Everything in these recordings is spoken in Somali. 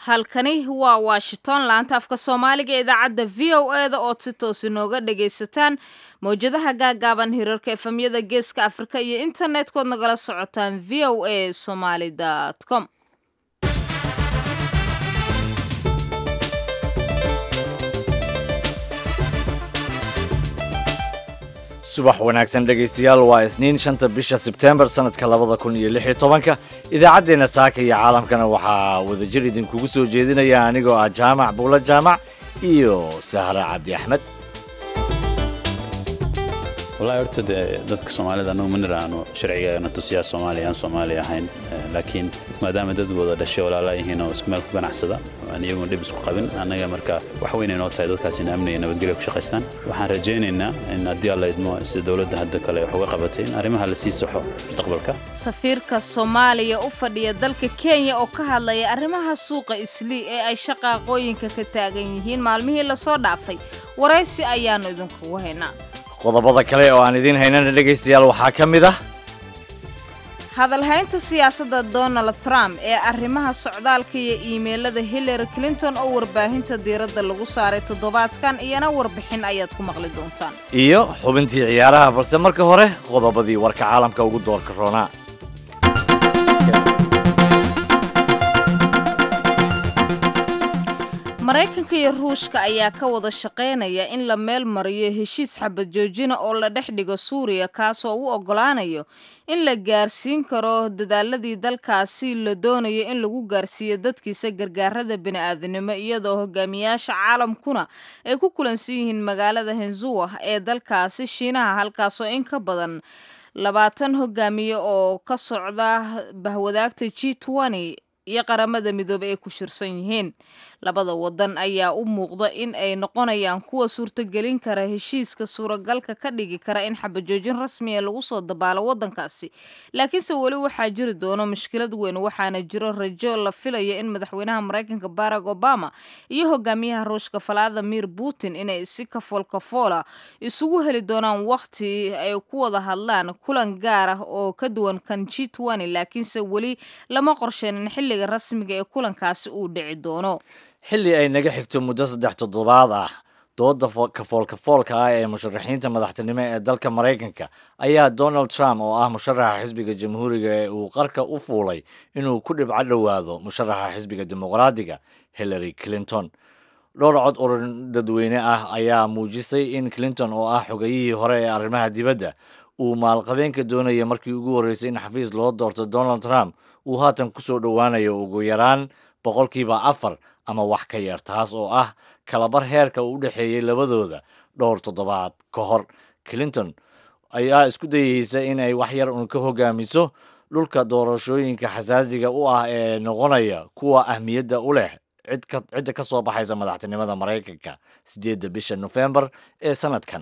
halkani waa washington laanta afka soomaaliga ee idaacadda v o e da ood si toos inooga dhagaysataan mawjadaha gaagaaban hirarka efemyada geeska afrika iyo internet-kood nagala socotaan v o a somaly com subax wanaagsan dhegaystayaal waa isniin shanta bisha sebtembar sanadka labada kun iyo lix iyo tobanka idaacaddeenna saaka iyo caalamkana waxaa wadajir idinkugu soo jeedinaya anigoo ah jaamac buulo jaamac iyo sahra cabdi axmed wallahi horta dee dadka soomaalida annagu ma niraano sharcigeena tusiyaa soomaaliya aan soomaali ahayn laakiin maadaama dad wada dhashay walaala yihiin oo isku meel ku ganacsada aan iyaguna dhib isku qabin annaga marka wax weyn ay noo tahay dadkaas in amni iyo nabadgelya ku shaqaystaan waxaan rajaynaynaa in haddii alla idmo sida dowladda hadda kale wax uga qabatay in arrimaha la sii saxo mustaqbalka safiirka soomaaliya u fadhiya dalka kenya oo ka hadlaya arrimaha suuqa islii ee ay shaqaaqooyinka ka taagan yihiin maalmihii lasoo dhaafay waraysi ayaannu idinkugu haynaa qodobada kale oo aan idiin haynana dhegaystayaal waxaa ka mid ah hadalhaynta siyaasadda donald trump ee arrimaha socdaalka iyo iimeylada hillary clinton oo warbaahinta diiradda lagu saaray toddobaadkan iyana warbixin ayaad ku maqli doontaan iyo xubintii ciyaaraha balse marka hore qodobadii warka caalamka ugu doorka roonaa maraykanka iyo ruushka ayaa ka wada shaqaynaya in la meel mariyo heshiis xabad joojina oo la dhex dhigo suuriya kaasoo u oggolaanayo in la gaarsiin karo dadaaladii dalkaasi la doonayo in lagu gaarsiiyo dadkiisa gargaarada bini'aadanimo iyadoo hogaamiyaasha caalamkuna ay ku kulansan yihiin magaalada henzuwa ee dalkaasi shiinaha halkaasoo in ka badan labaatan hogaamiye oo ka socda bahwadaagta g iyo qaramada midoobey ay ku shirsan yihiin labada wadan ayaa u muuqda in ay noqonayaan kuwa suurtagelin kara heshiiska suuragalka ka dhigi kara in xabajoojin rasmiya lagu soo dabaalo wadankaasi laakiinse weli waxaa jiri doono mushkilad weyn waxaana jiro rajo la filayo in madaxweynaha maraykanka barack obama iyo hogaamiyaha ruushka valadimir putin inay si kafoolkafoola isugu heli doonaan wakhti ay ku wada hadlaan kulan gaar ah oo ka duwan kan g laakiinse weli lama qorsheenin xilli rasmiga ee kulankaasi uu dhici doono xilli ay naga xigto muddo saddex toddobaad ah dooda kafoolkafoolka ah ee musharaxiinta madaxtinimo ee dalka maraykanka ayaa donald trump oo ah musharaxa xisbiga jamhuuriga ee uu qarka u fuulay inuu ku dhibco dhowaado musharaxa xisbiga dimuqraadiga hillary clinton dhowr cod urin dadweyne ah ayaa muujisay in clinton oo ah xogayihii hore ee arrimaha dibadda uu maalqabeenka doonaya markii ugu horreysay in xafiis loo doorto donald trump uu haatan ku soo dhowaanayo ugu yaraan boqolkiiba afar ama wax ka yar taas oo ah kalabar heerka uu u dhexeeyey labadooda dhowr toddobaad ka hor clinton ayaa isku dayeysa in ay wax yar uun ka hogaamiso dhulka doorashooyinka xasaasiga u ah ee noqonaya kuwa ahmiyadda u leh cidda ka soo baxaysa madaxtinimada maraykanka siddeedda bisha nofembar ee sanadkan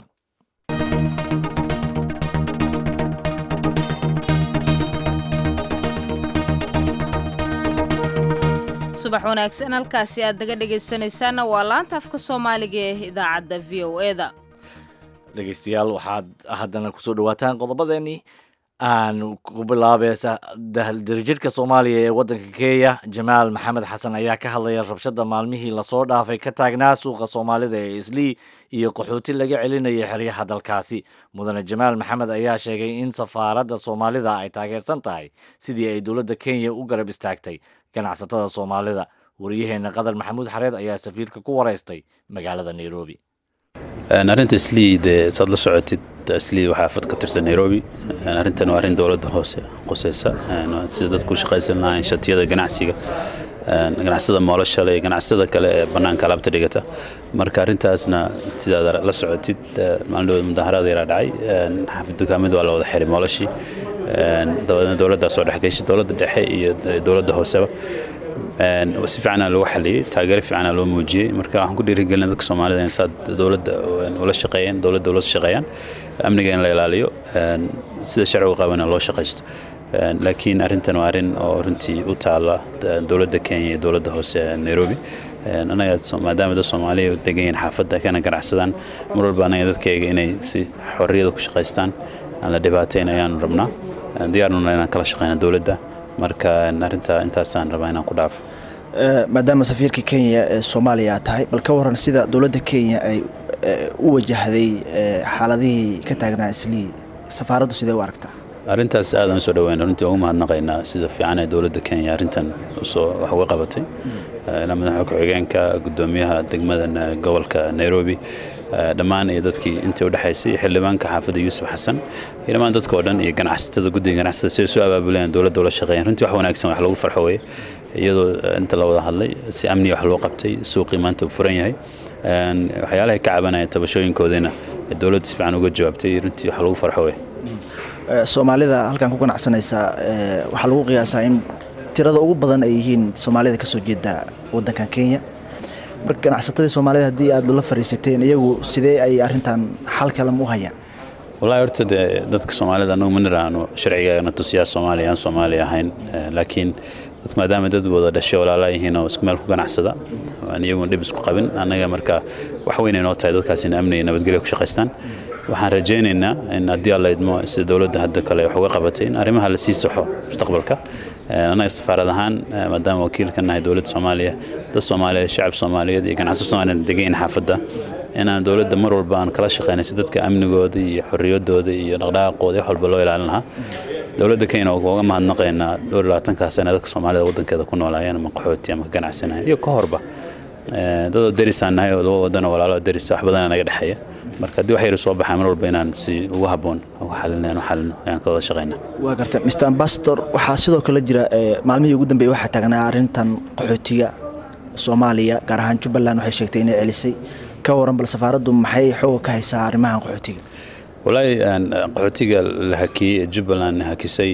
subax wanaagsan halkaasi aad naga dhegaysanaysaanna waa laanta afka soomaaliga ee idaacadda v o e da dhegaystayaal waxaad haddana kusoo dhawaataan qodobadeenii aan ku bilaabeysa darjirka soomaaliya ee waddanka kenya jamaal maxamed xasan ayaa ka hadlaya rabshada maalmihii lasoo dhaafay ka taagnaa suuqa soomaalida ee islii iyo qaxooti laga celinaya xeryaha dalkaasi mudane jamaal maxamed ayaa sheegay in safaaradda soomaalida ay taageersan tahay sidii ay dowladda kenya u garab istaagtay ganacsatada soomaalida wariyaheenna qadar maxamuud xareed ayaa safiirka ku waraystay magaalada nairobi arrinta islii dee saad la socotid islii waxaa afad ka tirsan nairobi arrintan waa arrin dowladda hoose quseysa sida dadku u shaqaysan lahayn shatiyada ganacsiga ganacsada moolashale iyo ganacsada kale ee bannaanka alaabta dhigata marka arrintaasna sidaad la socotid maalin mudaaharaad yaraa dhacay xaafid dukaamada waa la wada xiray moolashii dabadeedna dowladdaa soo dhexgeshay dowladda dhexe iyo dowladda hooseba si fiicana lagu xaliyey taageero fiicana loo muujiyey marka waxaan ku dhiirigelina dadka soomaalida in saad dowladda ula shaqeeyaan dowladda ula shaqeeyaan amniga in la ilaaliyo sida sharcigu qabana loo shaqaysto laakiin arrintan waa arrin oo runtii u taala dowladda kenya iyo dowladda hoose nairobi anaga maadaama dad soomaaliya u degan yihiin xaafadda kana ganacsadaan mar walba anaga dadkayga inay si xorriyada ku shaqaystaan aan la dhibaateyn ayaanu rabnaa diyaarnuna inaan kala shaqeyna dowladda marka arrinta intaasaan rabaa inaan ku dhaafo maadaama safiirka kenya ee soomaaliya aad tahay bal ka waran sida dowladda kenya ay u wajahday xaaladihii ka taagnaa islii safaaraddu sidee u aragtaa arrintaas aadaan usoo dhaweyn runtii ugu mahadnaqaynaa sida fiican ee dowladda kenya arrintan usoo wax uga qabatay ilaa madaxa ku-xigeenka guddoomiyaha degmada gobolka nairobi dhammaan iyo dadkii intii udhexaysay xildhibaanka xaafadda yuusuf xasan iyo dhammaan dadka oo dhan iyo ganacsatada guddiga ganacsatada siday soo abaabuleen dowladda ula shaqeeyeen runtii wax wanaagsan wax lagu farxo weye iyadoo inta la wada hadlay si amniya wax loo qabtay suuqii maanta uu furan yahay waxyaalahay ka cabanaya tabashooyinkoodiina dowladda si fiican uga jawaabtay runtii wax lagu farxo weye soomaalida halkan ku ganacsanaysa waxaa lagu qiyaasaa in tirada ugu badan ay yihiin soomaalida kasoo jeeda wadankan kenya marka ganacsatadii soomaalida haddii aad la fariisateen iyagu sidee ay arintan xal kalema u hayaan wallahi horta dee dadka soomaalida anagu ma niraano sharcigaana tusiyaa soomaaliya aan soomaaliya ahayn laakiin dadku maadaama dad wada dhashay walaalaa yihiin oo isku meel ku ganacsada aan iyaguna dhib isku qabin annaga marka wax weyn ay noo tahay dadkaas in amni iyo nabadgelyo ku shaqaystaan waxaan rajaynaynaa in haddii alla idmo sida dowladda hadda kale wax uga qabatay in arrimaha la sii saxo mustaqbalka annaga safaarad ahaan maadaama wakiilka nahay dowladda soomaaliya dad soomaaliyeed shacab soomaaliyeed iyo ganacsato soomaaliyeed degayn xaafadda inaan dowladda mar walba aan kala shaqeynay si dadka amnigooda iyo xorriyadooda iyo dhaqdhaqaaqooda wax walba loo ilaalin lahaa dowladda kenya uga mahadnaqaynaa dhowr labaatankaa sana dadka soomaalida waddankeeda ku noolaayeen ama qaxooti ama ka ganacsanayeen iyo ka horba dadoo derisaan nahay oo laba wadano walaalo derisa wax badana naga dhexeeya marka haddii wax yar soo baxaa mar walba inaan si ugu habboon uga xalino aan u xalino ayaan ka wada shaqaynaa waa garta mr ambassador waxaa sidoo kale jira maalmihii ugu dambeeyey waxaa taagnaa arrintan qaxootiga soomaaliya gaar ahaan jubbaland waxay sheegtay inay celisay ka waran bal safaaraddu maxay xooga ka haysaa arrimahan qaxootiga walaahi qaxootiga la hakiyey ee jubbaland hakisay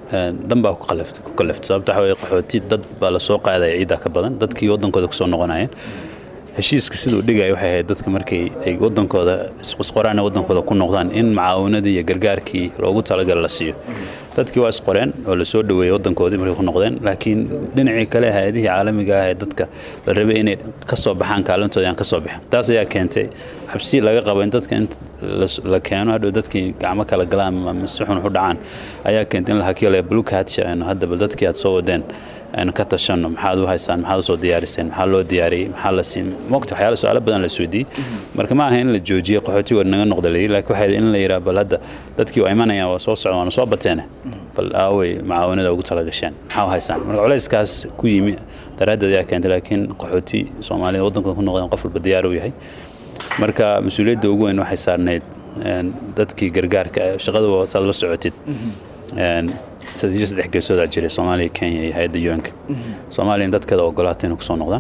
dan baa ku kalaftay sababta waxa weye qaxooti dad baa lasoo qaadaya ciiddaa ka badan dadkii waddankooda kusoo noqonayeen heshiiska siduu dhigaya waxay ahayd dadka markay ay waddankooda isqoraan waddankooda ku noqdaan in macaawinadii iyo gargaarkii loogu talagala la siiyo dadkii waa isqoreen oo lasoo dhoweeyey waddankoodii markay ku noqdeen laakiin dhinacii kale hay-adihii caalamiga ah ee dadka la rabay inay ka soo baxaan kaalintooda aan ka soo bixin taas ayaa keentay xabsi laga qabo in dadka in la keeno hadhow dadkii gacmo kala galaan ama si xun u dhacaan ayaa keentay in la hakiyo le blue catch aynu haddaba dadkii aad soo wadeen aynu ka tashanno maxaad u haysaan maxaad usoo diyaariseen maxaa loo diyaariyey maxaa la siin mogta waxyaala su-aalo badan la isweydiiyey marka ma aha in la joojiyo qaxootiga naga noqda layidhi laakiin waxay in la yidhaha bal hadda dadkii waa imanayaan waa soo socdaan waana soo bateene bal aawey macaawinada ugu tala gasheen maxaa u haysaan marka culayskaas ku yimi daraaddeed ayaa keentay laakiin qaxooti soomaalida waddankooda ku noqdeen qof walba diyaar u yahay marka mas-uuliyadda ugu weyn waxay saarnayd dadkii gargaarka shaqada saad la socotid saddex geesoodaa jiray soomaaliya kenya iyo hay-adda un-ka soomaaliya dadkeeda ogolaatay inay kusoo noqdaan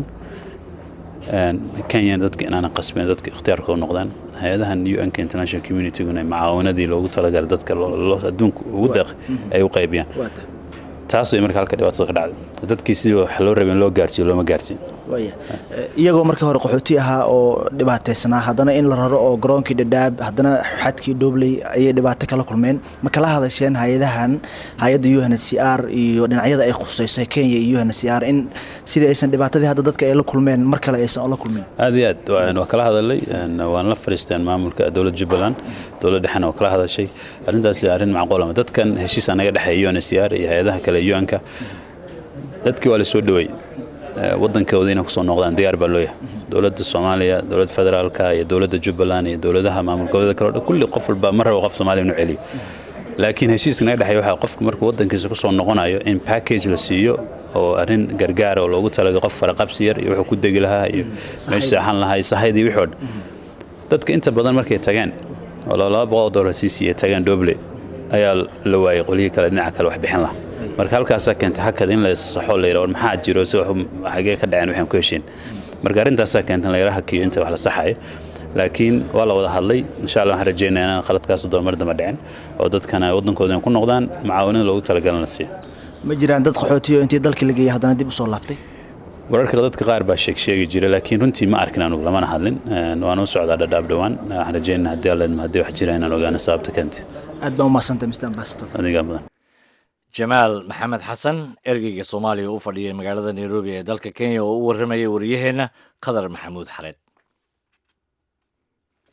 kenya dadka inaana qasbin dadka ikhtiyaarka u noqdaan hay-adahan un-ka international communityguna macaawinadii loogu talagalay dadka adduunka ugu deeq ay u qaybiyaan taas way marka halka dhibaatada ka dhacday dadkii sidii wax loo rabay in loo gaarsiiyo looma gaarsiin iyagoo markii hore qaxooti ahaa oo dhibaataysanaa haddana in la raro oo garoonkii dhadhaab haddana xadkii dhobley ayay dhibaato kala kulmeen ma kala hadasheen hay-adahan hay-adda u n c r iyo dhinacyada ay khusayso kenya iyo u n c r in sidii aysan dhibaatadii hadda dadka ay la kulmeen mar kale aysan ola kulmin aad iyo aad waa kala hadalay waan la fariisteen maamulka dowladda jubbaland dowlad dhexena waa kala hadashay arrintaas arrin macquulama dadkan heshiis anaga dhexeeya u n c r iyo hay-adaha kale un-ka dadkii waa la soo dhaweey waddankooda inay kusoo noqdaan diyaar baa loo yahay dowladda soomaaliya dowladda federaalka iyo dowladda jubbaland iyo dowladaha maamul goboleeda kale o dhan kulli qof walba ma rabo qof soomaaliya inuu celiyo laakiin heshiiska naga dhexeeya waxaa qofka markuu waddankiisa kusoo noqonayo in package la siiyo oo arrin gargaara oo loogu talagay qof faraqabsi yar iyo wuxuu ku degi lahaa iyo meeshu seexan lahaa iyo sahaydii wixii o dhan dadka inta badan markay tageen oo laba boqol dollar sii siiyey tageen doble ayaa la waayey qolyihii kale dhinaca kale wax bixin lahaa marka halkaasaa keentay hakad in la saxo la yidha war maxaa jiro si xagee ka dhaceen waxaan ku heshiin marka arrintaasaa keentay in la yara hakiyo inta wax la saxayo laakiin waa la wada hadlay insha allah waxaan rajeynaya inaan qaladkaas doon mar damba dhicin oo dadkana waddankooda ku noqdaan macaawinada loogu talagalan la siiyo ma jiraan dad qaxootiyo intii dalkii la geeyay haddana dib usoo laabtay wararka dadka qaar baa sheeg sheegi jira laakiin runtii ma arkin anugu lamana hadlin waan u socdaa dhadhaab dhowaan waxaan rajeynaa haddii alla haddii wax jira inaan ogaano sababta keentay aad baa umahadsantay mr ambassador adigaa mudan jamaal maxamed xasan ergeyga soomaaliya u fadhiyay magaalada nairobi ee dalka kenya oo u warramayay wariyaheenna qadar maxamuud xareed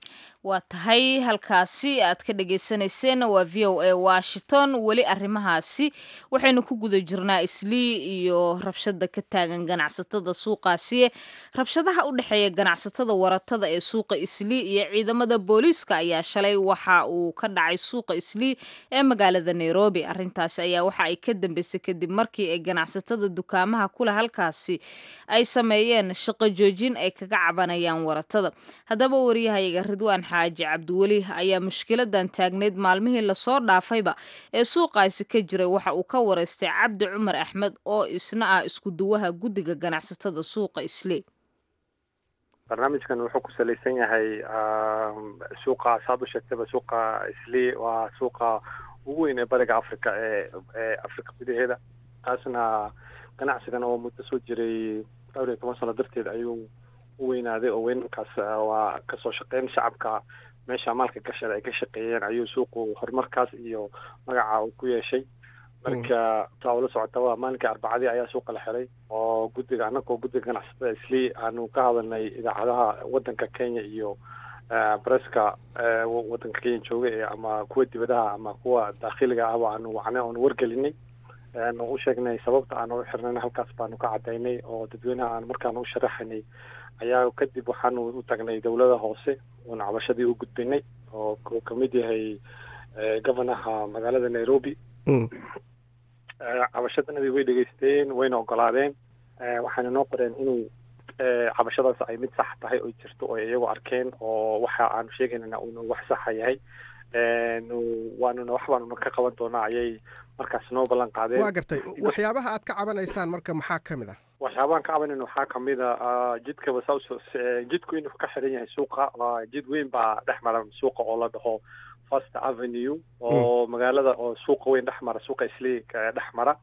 waa tahay halkaasi aad ka dhagaysanayseen waa v o a washington weli arrimahaasi waxaynu ku guda jirnaa islii iyo rabshada ka taagan ganacsatada suuqaasi rabshadaha u dhexeeya ganacsatada waratada ee suuqa islii iyo ciidamada booliiska ayaa shalay waxa uu ka dhacay suuqa islii ee magaalada nairobi arrintaasi ayaa waxa ay ka dambeysay kadib markii ay ganacsatada dukaamaha kule halkaasi ay sameeyeen shaqo joojin ay kaga cabanayaan waratada haddaba wariyahayaga ridwaan xaaji cabdiweli ayaa mushkiladan taagneyd maalmihii lasoo dhaafayba ee suuqaasi ka jiray waxa uu ka wareystay cabdi cumar axmed oo isna ah isku duwaha guddiga ganacsatada suuqa islii barnaamijkan wuxuu ku salaysan yahay suuqa saad u sheegtayba suuqa islii waa suuqa ugu weyn ee bariga africa ee ee africa gudaheeda taasna ganacsigan oo muddo soo jiray dhowr iyo toban sano darteed ayuu u weynaaday oo weynankaas waa kasoo shaqeyn shacabka meesha maalka gashada ay ka shaqeeyeen ayuu suuqu horumarkaas iyo magaca uu ku yeeshay marka taa ula socotaba maalinkii arbacadii ayaa suuqa la xiray oo guddiga annagoo guddiga ganacsatada islii aanu ka hadalnay idaacadaha waddanka kenya iyo breska waddanka kenya jooga ee ama kuwa dibadaha ama kuwa daakhiliga ahba aanu wacnay oonu wargelinay aanu u sheegnay sababta aanu u xirnayna halkaas baanu ka cadaynay oo dadweynaha aan markaanu u sharaxaynay ayaa kadib waxaanu u tagnay dowlada hoose oona cabashadii u gudbinay oo uu kamid yahay governaha magaalada nairobi cabashadanadii way dhegeysteen wayna ogolaadeen waxayna noo qoreen inuu cabashadaas ay mid sax tahay oo jirto oo iyagu arkeen oo waxa aanu sheegaynana uunu wax saxa yahay waanuna wax baanuna ka qaban doonaa ayay markaas noo ballan qaadeen waa gartay waxyaabaha aad ka cabanaysaan marka maxaa ka mid ah waxyaabahan ka cabanayna waxaa kamid a jidkaba sa jidku inuu ka xiran yahay suuqa jid weyn baa dhex mara suuqa oo la dhaho first avenue oo magaalada oo suuqa weyn dhex mara suuqa islii dhex mara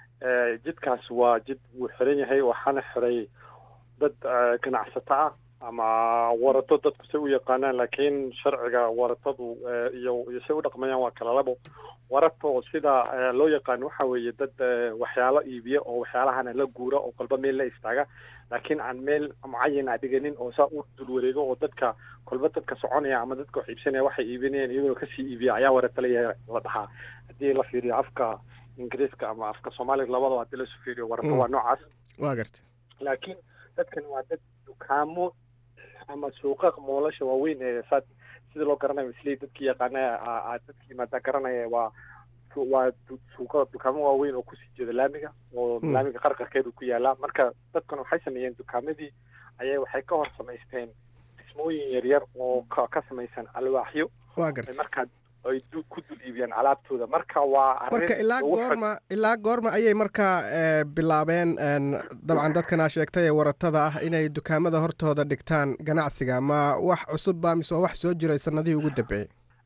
jidkaas waa jid wuu xiran yahay waxaana xiray dad ganacsato ah ama warato dadku say u yaqaanaan laakiin sharciga waratadu iyo iyo say u dhaqmayaan waa kala labo warato sida loo yaqaano waxa weeye dad waxyaalo iibiya oo waxyaalahana la guura oo kolba meel la istaaga laakiin aan meel mucayana dhiganin oo saa u dul wareego oo dadka kolba dadka soconaya ama dadka wax iibsanaya waxay iibinayaan iyaguna kasii iibiya ayaa warato la la dhahaa haddii la fiiriyo afka ingiriiska ama afka soomaaliga labadaba haddii lasu fiiriyo warato waa noocaas waa gartay laakiin dadkan waa dad dukaamo ama suuqa moolasha waaweyn ee saad sida loo garanayo islii dadkii yaqaana dadkii maadaa garanaya waa waa suuqa dukaamo waaweyn oo kusii jeeda laamiga oo laamiga qarqarkeedu ku yaalaa marka dadkan waxay sameeyeen dukaamadii ayay waxay ka hor samaysteen dhismooyin yaryar oo ka samaysan alwaaxyo waa gartay markaa ay ku dul iibiyaan alaabtooda marka waa marka ilaa goorma ilaa goorma ayay markaa bilaabeen dabcan dadkan aa sheegtay ee waratada ah inay dukaamada hortooda dhigtaan ganacsiga ma wax cusub ba mise waa wax soo jiray sanadihii ugu dambeeyey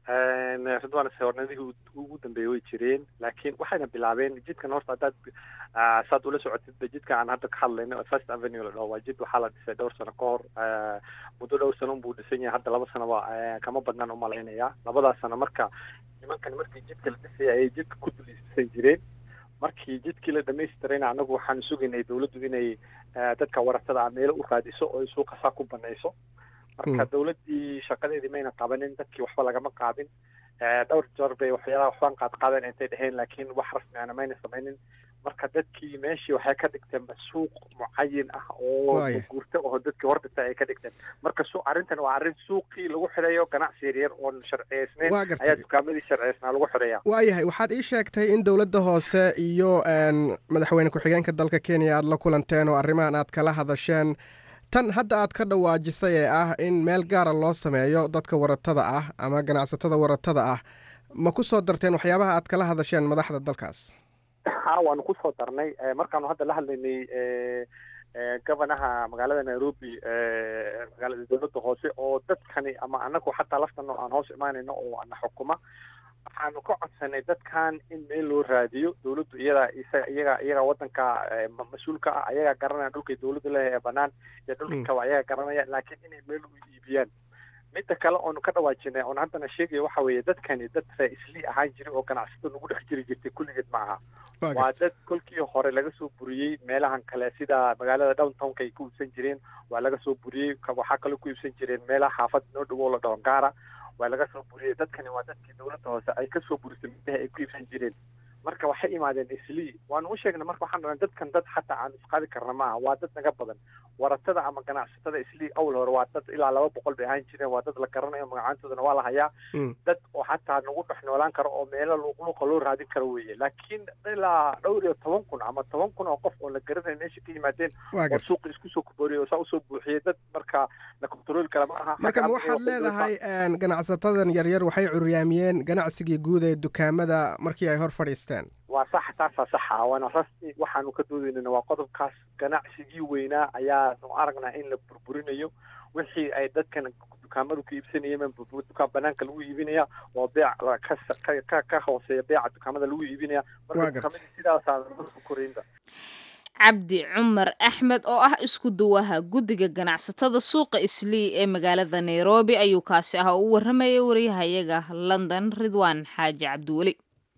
ridwan hornadihii ugu dambeeyey way jireen laakiin waxayna bilaabeen jidkan horta haddaad saad ula socotidba jidka aan hadda ka hadlayno first avenue la dhaho waa jid waxaa la dhisay dhowr sano ka hor muddo dhowr sano unbuu dhisan yahay hadda laba sanoba kama badnaan umalaynaya labadaas sano marka nimankan markii jidka la dhisaya ayay jidka ku dul dhisan jireen markii jidkii la dhamaystirayna annagu waxaanu sugaynay dowladdu inay dadka waratada ah meelo u raadiso oo ay suuqa saa ku banayso marka dowladdii shaqadeedii mayna qabanin dadkii waxba lagama qaadin dhowr jeer bay waxyaalaha waxbaan qaad qaadan intay dheheen laakiin wax rasmiana mayna samaynin marka dadkii meeshii waxay ka dhigteen suuq mucayin ah oo guurta oo dadkii hor dhintay ay ka dhigteen marka su arrintan waa arrin suuqii lagu xidhayo ganacsi yaryar oon sharciyeysnayn ayaa dukaamadii sharciyeysnaa lagu xidhaya waayahay waxaad ii sheegtay in dowladda hoose iyo madaxweyne ku-xigeenka dalka kenya aad la kulanteen oo arrimahan aad kala hadasheen tan hadda aad ka dhawaajisay ee ah in meel gaara loo sameeyo dadka waratada ah ama ganacsatada waratada ah ma ku soo darteen waxyaabaha aad kala hadasheen madaxda dalkaas ha waanu kusoo darnay markaanu hadda la hadlaynay governaha magaalada nairobi magaalada dowladda hoose oo dadkani ama anagu xataa laftano aan hoos imaanayno oo ana xukuma waxaanu ka codsanay dadkan in meel loo raadiyo dowladdu iyada iyaga iyaga wadanka mas-uulka ah ayagaa garanaya dhulkay dowladdu leeyahay ee banaan iyo dhulka kaba ayagaa garanaya laakiin inay meel u iibiyaan midda kale oonu ka dhawaajinay oon haddana sheegaya waxa weeye dadkani dad ree islii ahaan jiray oo ganacsato nagu dhex jiri jirtay kulligeed ma aha waa dad kolkii hore laga soo buriyey meelahan kale sida magaalada downtownka ay ku iibsan jireen waa laga soo buriyey waxaa kaloo ku iibsan jireen meelaha xaafad noo dhowo la dhahon gaara waa laga soo buriyey dadkani waa dadkii dowladda hoose ay ka soo burisay meelaha ay ku iibsan jireen marka waxay imaadeen islii waanu u sheegnay marka waxaan dhahnay dadkan dad xataa aan isqaadi karna maaha waa dad naga badan waratada ama ganacsatada islii awal hore waa dad ilaa laba boqol bay ahaan jireen waa dad la garanayo magacaantoodana waa la hayaa dad oo xataa nagu dhex noolaan karo oo meelo luuqluuqa loo raadin karo weeye laakiin ilaa dhowr iyo toban kun ama toban kun oo qof oo la garanayo meesha ka yimaadeen oo suuqa isku soo kubooriyay oo saa usoo buuxiyey dad marka la kontarooli kara ma aha marka ma waxaad leedahay ganacsatadan yaryar waxay curyaamiyeen ganacsigii guud ee dukaamada markii ay hor fadhiisteen waa sax taasaa saxa waana rasmi waxaanu ka doodaynana waa qodobkaas ganacsigii weynaa ayaanu aragnaa in la burburinayo wixii ay dadkan dukaamadu ku iibsanayeen dukaan banaanka lagu iibinaya oo beec ka ka hooseeya beeca dukaamada lagu iibinaya marka dukaamada sidaasaa korinta cabdi cumar axmed oo ah isku duwaha guddiga ganacsatada suuqa islii ee magaalada nairobi ayuu kaasi ah oo u warramayay wariyahayaga london ridwaan xaaji cabdiweli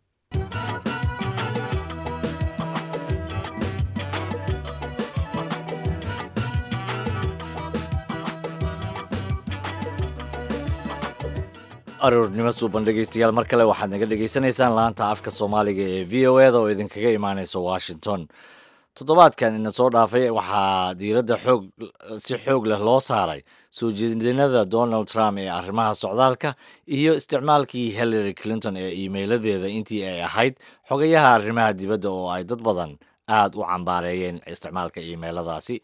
aroornimo suuban dhegeystayaal mar kale waxaad naga dhegaysanaysaan laanta afka soomaaliga ee v o eda oo idinkaga imaaneysa washington toddobaadkan ina soo dhaafay waxaa diiradda xoog si xoog leh loo saaray soo jeedinada donald trump ee arrimaha socdaalka iyo isticmaalkii hillary clinton ee iimeyladeeda intii ay ahayd xogayaha arrimaha dibadda oo ay dad badan aada u cambaareeyeen isticmaalka iimeyladaasi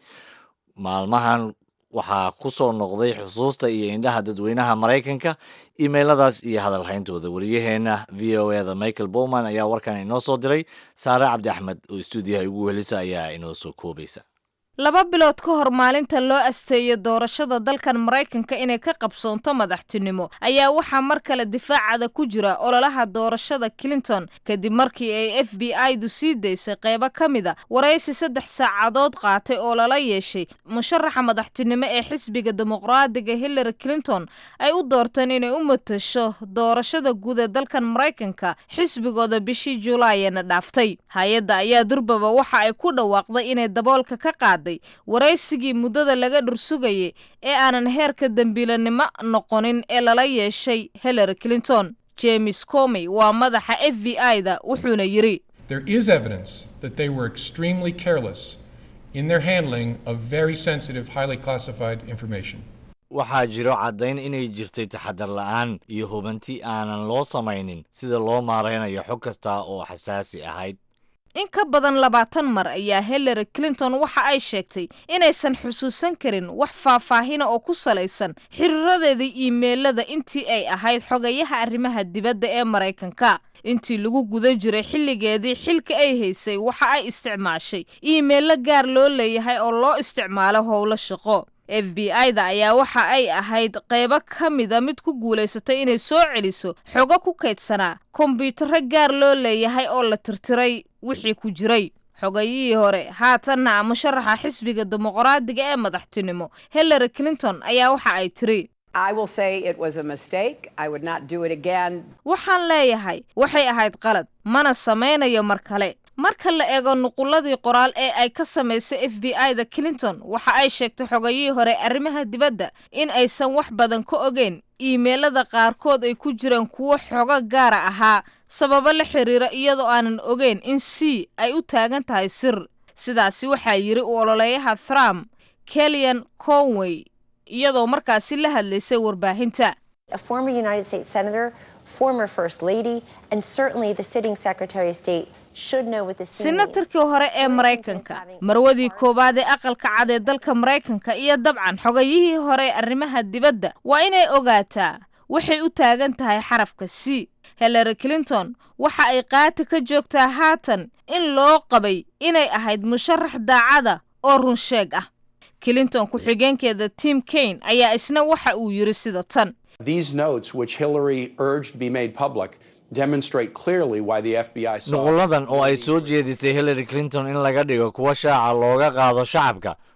maalmahan waxaa ku soo noqday xusuusta iyo indhaha dadweynaha maraykanka iimeyladaas iyo hadalhayntooda wariyaheenna v o eda michael bowman ayaa warkan inoo soo diray saare cabdi axmed oo stuudiyaha ugu welisa ayaa inoo soo koobaysa laba bilood ka hor maalinta loo asteeyo doorashada dalkan maraykanka inay ka qabsoonto madaxtinimo ayaa waxaa mar kale difaacada ku jira ololaha doorashada clinton kadib markii ay f b i du sii daysay qeybo ka mida waraysi saddex saacadood qaatay oo lala yeeshay musharaxa madaxtinimo ee xisbiga dimuqraadiga hillary clinton ay u doorteen inay u matasho doorashada guud ee dalkan maraykanka xisbigooda bishii julaayana dhaaftay hay-adda ayaa durbaba waxa ay ku dhawaaqday inay daboolka ka qaaday waraysigii muddada laga dhursugayay ee aanan heerka dembiilanimo noqonin ee lala yeeshay hillary clinton james comey waa madaxa f b i-da wuxuuna yidhi There is evidence that they were extremely careless in their handling of very sensitive, highly classified information. waxaa jiro caddayn inay jirtay taxadar la'aan iyo hubanti aanan loo samaynin sida loo maaraynayo xog kasta oo xasaasi ahayd in ka badan labaatan mar ayaa hillary clinton waxa ay sheegtay inaysan xusuusan karin wax faahfaahina oo ku salaysan xiriiradeeda iimeelada intii ay ahayd xogayaha arrimaha dibadda ee maraykanka intii lagu guda jiray xilligeedii xilka ay haysay waxa ay isticmaashay iimeello gaar loo leeyahay oo loo isticmaalo howlo shaqo f b i-da ayaa waxa ay ahayd qaybo ka mida mid ku guulaysatay inay soo celiso xogo ku kaydsanaa kombyutaro gaar loo leeyahay oo la tirtiray wixii ku jiray xogayihii hore haatanna musharaxa xisbiga dimuqraadiga ee madaxtinimo hillary clinton ayaa waxa ay tiri I will say it was a mistake. I would not do it again. waxaan leeyahay waxay ahayd qalad mana samaynayo mar kale marka la eego nuqulladii qoraal ee ay ka samaysay f b i-da clinton waxa ay sheegtay xogayihii hore arrimaha dibadda in aysan wax badan ka ogeyn iimeelada qaarkood ay ku jiraan kuwo xogo gaara ahaa sababo la xiriira iyadoo aanan ogeyn in c ay u taagan tahay sir sidaasi waxaa yidhi u ololeeyaha trump kellyan conway iyadoo markaasi la hadlaysay warbaahinta a former United States Senator, former First Lady, and certainly the sitting Secretary of State should know what this scene means. senatarkii hore ee maraykanka marwadii koowaad ee aqalka cad ee dalka maraykanka iyo dabcan xogayihii hore ee arrimaha dibadda waa inay ogaataa waxay u taagan tahay xarafka c hillary clinton waxa ay qaati ka joogtaa haatan in loo qabay inay ahayd musharax daacada oo run sheeg ah clinton ku-xigeenkeeda tim kaine ayaa isna waxa uu yidhi sida tan These notes, which Hillary urged be made public, demonstrate clearly why the FBI saw. nuquladan oo ay soo jeedisay hillary clinton in laga dhigo kuwa shaaca looga qaado shacabka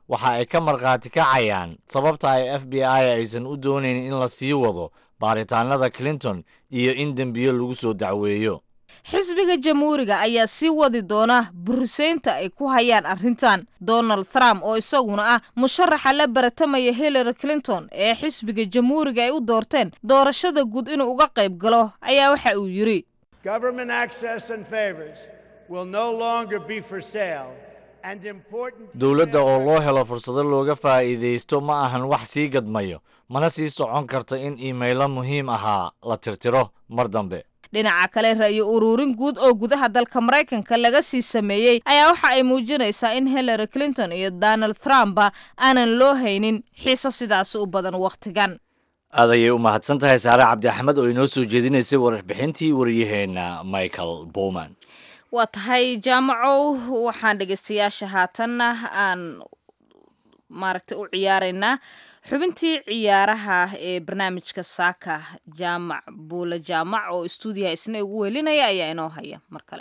waxa ay ka markhaati kacayaan sababta ay f b i aysan u doonayn in la sii wado baaritaanada clinton iyo in dembiyo lagu soo dacweeyo xisbiga jamhuuriga ayaa sii wadi doona buriseynta ay ku hayaan arrintan donald trump oo isaguna ah musharaxa la baratamaya hillary clinton ee xisbiga jamhuuriga ay u doorteen doorashada guud inuu uga qayb galo ayaa waxa uu yidhi Government access and favors will no longer be for sale, and important. dowladda oo loo helo fursado looga faa'iidaysto ma ahan wax sii gadmayo mana sii socon karto in iimaylo muhiim ahaa la tirtiro mar dambe dhinaca kale ra'yo ururin guud oo gudaha dalka maraykanka laga sii sameeyey ayaa waxa ay muujinaysaa in hillary clinton iyo donald trumpba aanan loo haynin xiise sidaasi u badan wakhtigan aad ayay u mahadsan tahay saare cabdi axmed oo inoo soo jeedinaysay warbixintii waryaheena michael bowman waa tahay jaamacow waxaan dhegaystayaasha haatanna aan maaragtay u ciyaaraynaa xubintii ciyaaraha ee barnaamijka saaka jaamac buule jaamac oo istuudiyaha isna ugu welinaya ayaa inoo haya mar kale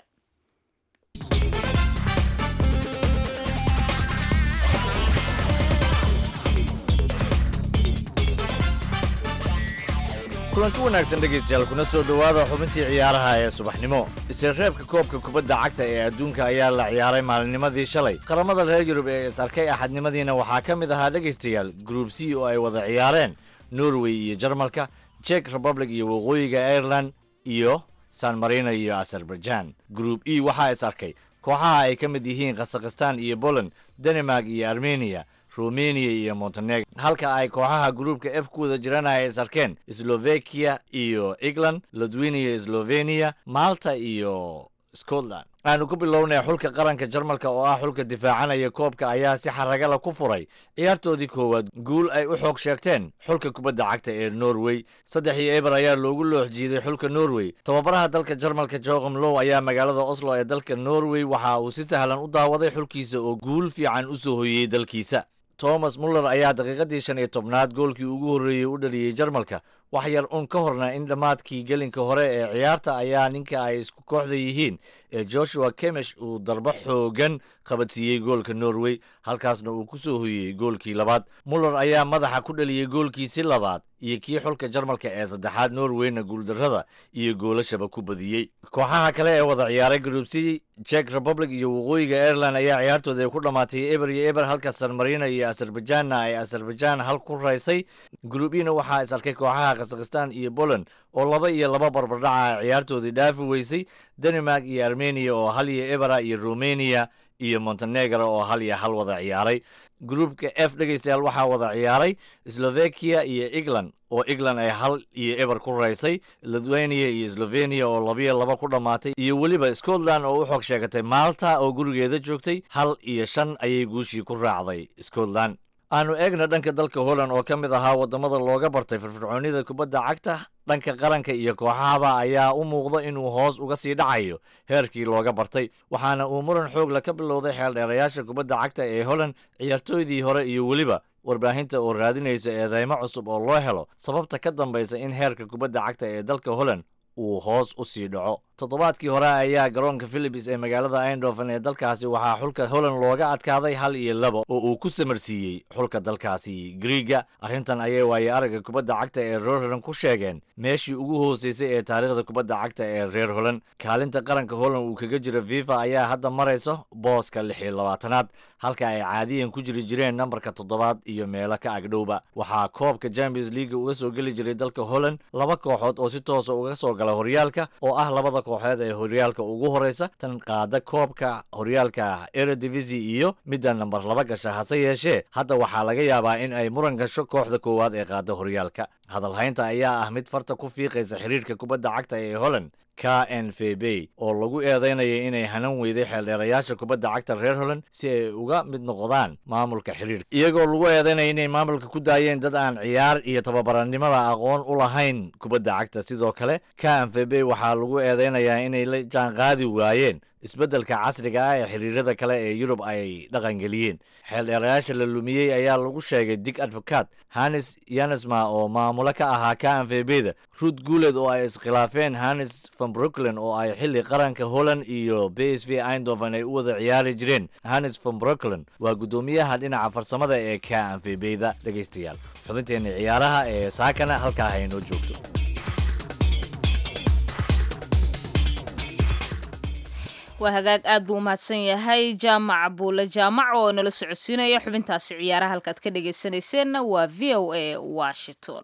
kulanti wanaagsan dhegaystayaal kuna soo dhowaada xubintii ciyaaraha ee subaxnimo isreebka koobka kubadda cagta ee adduunka ayaa la ciyaaray maalinimadii shalay qaramada reer yurub ee is arkay axadnimadiina waxaa ka mid ahaa dhegaystayaal gruub c oo ay wada ciyaareen norway iyo jarmalka jek republic iyo waqooyiga ireland iyo san marino iyo azerbaijan gruub e waxaa is arkay kooxaha ay ka mid yihiin khasakhistan iyo poland denmark iyo armenia romania iyo montenegro halka ay kooxaha gruubka f ku wada jiraan ay is arkeen slovakia iyo england ladwiniya slovenia malta iyo scotland aanu ku bilownay xulka qaranka jarmalka oo ah xulka difaacanaya koobka ayaa si xaragala ku furay ciyaartoodii koowaad guul ay u xoog sheegteen xulka kubadda cagta ee norway saddex iyo eber ayaa loogu loox jiiday xulka norway tababaraha dalka jarmalka joqom low ayaa magaalada oslo ee dalka norway waxa uu si sahlan u daawaday xulkiisa oo guul fiican u soo hoyey dalkiisa thomas muller ayaa daqiiqadii shan iyo tobnaad goolkii ugu horreeyey u dhaliyey jarmalka wax yar un ka horna in dhammaadkii gelinka hore ee ciyaarta ayaa ninka ay isku kooxda yihiin ee joshua kemesh uu darbo xoogan qabadsiiyey goolka norway halkaasna uu ku soo hoyey goolkii labaad muller ayaa madaxa ku dhaliyey goolkiisi labaad iyo kii xulka jarmalka ee saddexaad norwayna guuldarrada iyo goolashaba ku badiyey kooxaha kale ee wada ciyaaray group c jek republic iyo waqooyiga ireland ayaa ciyaartooda ay ku dhammaatay eber iyo eber halka san marino iyo azerbaijanna ay azerbaijan hal ku raysay group ena waxaa is arkay kooxaha khasakhistan iyo poland oo laba iyo laba barbardhaca ciyaartoodii dhaafi weysay denmark iyo armenia oo hal iyo ebera iyo romania iyo montenegro oo hal iyo hal wada ciyaaray gruupka f dhegaystayaal waxaa wada ciyaaray slovakia iyo england oo england ay hal iyo eber ku raysay lithuania iyo slovenia oo labiyo laba ku dhammaatay iyo weliba scotland oo u xog sheegatay malta oo gurigeeda joogtay hal iyo shan ayay guushii ku raacday scotland aanu eegna dhanka dalka holland oo ka mid ahaa waddamada looga bartay firfircoonida kubadda cagta dhanka qaranka iyo kooxahaba ayaa u muuqda inuu hoos uga sii dhacayo heerkii looga bartay waxaana uu muran xoogla ka bilowday xeeldheerayaasha kubadda cagta ee holland ciyaartooydii hore iyo weliba warbaahinta oo raadinaysa eedeymo cusub oo loo helo sababta ka dambaysa in heerka kubadda cagta ee dalka holland uu hoos u sii dhaco toddobaadkii hore ayaa garoonka philips ee magaalada eindhoven ee dalkaasi waxaa xulka holland looga adkaaday hal iyo laba oo uu ku samarsiiyey xulka dalkaasi griiga arrintan ayay waaye aragga kubadda cagta ee reer holland ku sheegeen meeshii ugu hooseysay ee taariikhda kubadda cagta ee reer holland kaalinta qaranka holland uu kaga jiro fifa ayaa hadda marayso booska lix iyo labaatanaad halka ay caadiyan ku jiri jireen nambarka toddobaad iyo meelo ka agdhowba waxaa koobka champions leaga uga soo geli jiray dalka holland laba kooxood oo si toosa uga soo gala horyaalka oo ah labada kooxeed ee horyaalka ugu horeysa tan qaada koobka horyaalka eredivisie iyo midda nambar laba gasha hase yeeshee hadda waxaa laga yaabaa in ay muran gasho kooxda koowaad ee qaada horyaalka hadalhaynta ayaa ah mid farta ku fiiqaysa xiriirka kubadda cagta ee holland k n v b oo lagu eedeynaya inay hanan weyday xeeldheerayaasha kubadda cagta reer holland si ay uga mid noqdaan maamulka xiriirka iyagoo lagu eedeynaya inay maamulka ku daayeen dad aan ciyaar iyo tababaranimada aqoon u lahayn kubadda cagta sidoo kale k n v b waxaa lagu eedeynayaa inay la jaanqaadi waayeen isbeddelka casriga ah ee xiriirada kale ee yurub ay dhaqangeliyeen xeeldheerayaasha la lumiyey ayaa lagu sheegay dig advocat hannes yanesma oo maamulo ka ahaa kanfebeda ruud guuled oo ay iskhilaafeen hannes van bruklen oo ay xilli qaranka holland iyo b s v eindhoven ay u wada ciyaari jireen hannes van bruklen waa guddoomiyaha dhinaca farsamada ee kanfebeda dhegaystayaal xubinteena ciyaaraha ee saakana halkaa haynoo joogto waa hagaag aad buu umahadsan yahay jaamac buule jaamac oo nala socodsiinaya xubintaasi ciyaaraha halkaad ka dhegaysanayseena waa v o a washington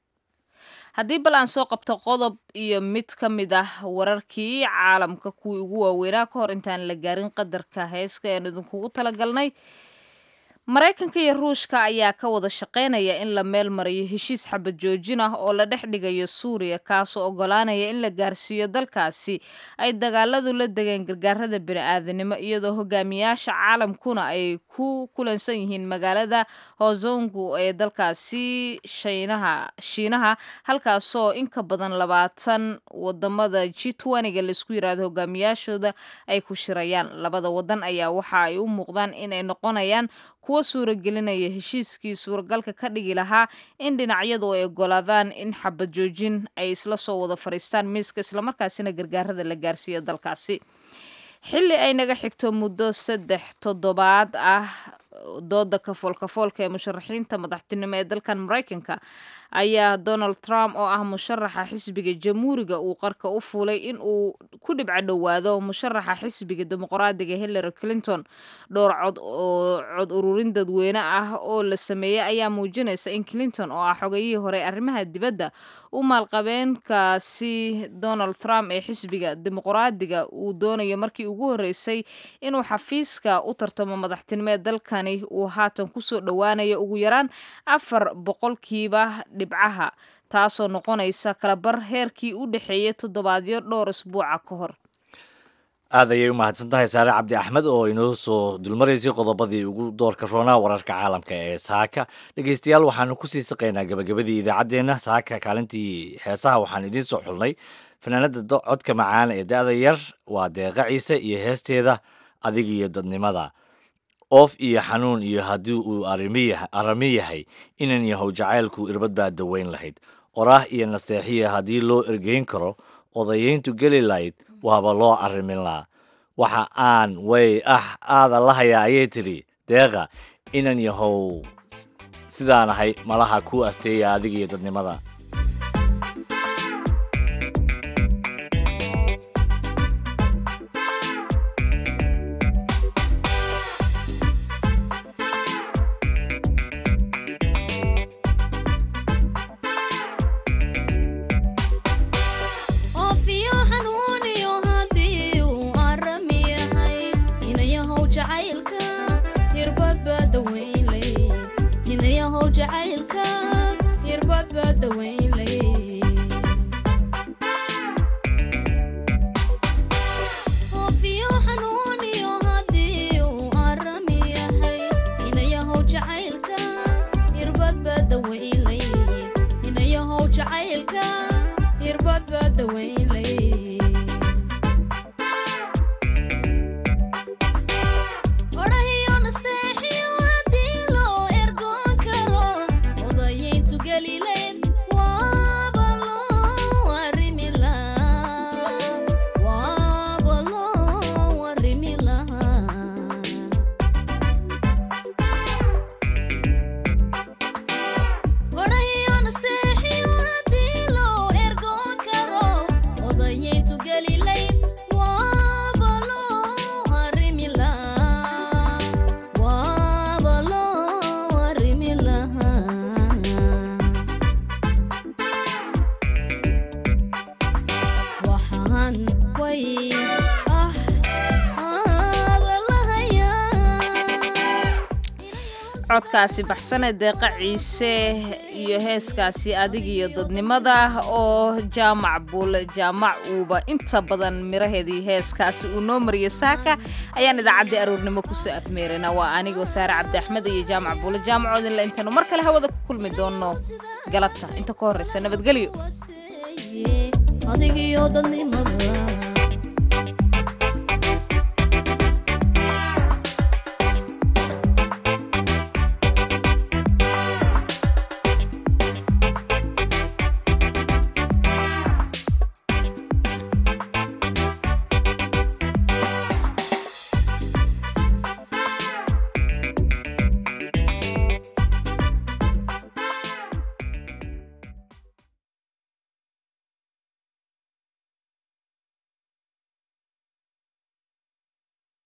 haddii bal aan soo qabto qodob iyo mid ka mid ah wararkii caalamka kuwii ugu waaweynaa ka hor intaan la gaarin qadarka heeska ean idinkugu talagalnay maraykanka iyo ruushka ayaa ka wada shaqaynaya in la meel mariyo heshiis xabad joojin ah oo la dhex dhigayo suuriya kaasoo ogolaanaya in la gaarsiiyo dalkaasi ay dagaaladu la degeen gargaarada bini-aadanimo iyadoo hogaamiyaasha caalamkuna ay ku kulansan yihiin magaalada hozongu ee dalkaasi shinaha shiinaha halkaasoo in ka badan labaatan wadamada g ga laisku yiraahdo hogaamiyaashooda ay ku shirayaan labada wadan ayaa waxa ay u muuqdaan inay noqonayaan kuwa suuragelinaya heshiiskii suuragalka ka dhigi lahaa in dhinacyadu ay ogolaadaan in xabad joojin ay isla soo wada fadhiistaan miiska islamarkaasina gargaarada la gaarsiiya dalkaasi xilli ay naga xigto muddo saddex toddobaad ah dooda kafoolkafoolka ee musharaxiinta madaxtinimo ee dalkan maraykanka ayaa donald trump oo ah musharaxa xisbiga jamhuuriga uu qarka u fuulay in uu ku dhibco dhowaado musharaxa xisbiga dimuqraadiga hillary clinton dhowr cod oo cod ururin dadweyne ah oo la sameeyey ayaa muujinaysa in clinton oo ah xogayihii hore arrimaha dibadda u maalqabeenkaasi donald trump ee xisbiga dimuqraadiga uu doonayo markii ugu horreysay inuu xafiiska u tartamo madaxtinimo ee dalkani uu haatan kusoo dhowaanayo ugu yaraan afar boqolkiiba dhibcaha taasoo noqonaysa kalabar heerkii u dhexeeyay toddobaadyo dhowr isbuuca ka hor aad ayay u mahadsan tahay saare cabdi axmed oo inoo soo dulmaraysay qodobadii ugu doorka roonaa wararka caalamka ee saaka dhegeystayaal waxaanu kusii saqaynaa gabagabadii idaacaddeenna saaka kaalintii heesaha waxaan idiin soo xulnay fanaanada codka macaan ee da-da yar waa deeqa ciise iyo heesteeda adig iyo dadnimada oof iyo xanuun iyo haddii uu arami yahay inan yahow jacaylku irbad baa daweyn lahayd oraah iyo nasteexiya haddii loo ergeyn karo odayeyntu geli lahayd waaba loo arrimin lahaa waxa aan way ah aada la hayaa ayay tidhi deeqa inan yahow sidaan ahay malaha ku asteeya adiga iyo dadnimada codkaasi baxsane deeqa ciise iyo heeskaasi adig iyo dadnimada oo jaamac buule jaamac uuba inta badan miraheedii heeskaasi uu noo mariyo saaka ayaan idaacaddii aroornimo kusoo afmeerana waa anigoo saare cabdi axmed iyo jaamac buule jaamacoodinle intaanu mar kale hawada ku kulmi doono galabta inta ka horreysa nabadgelyo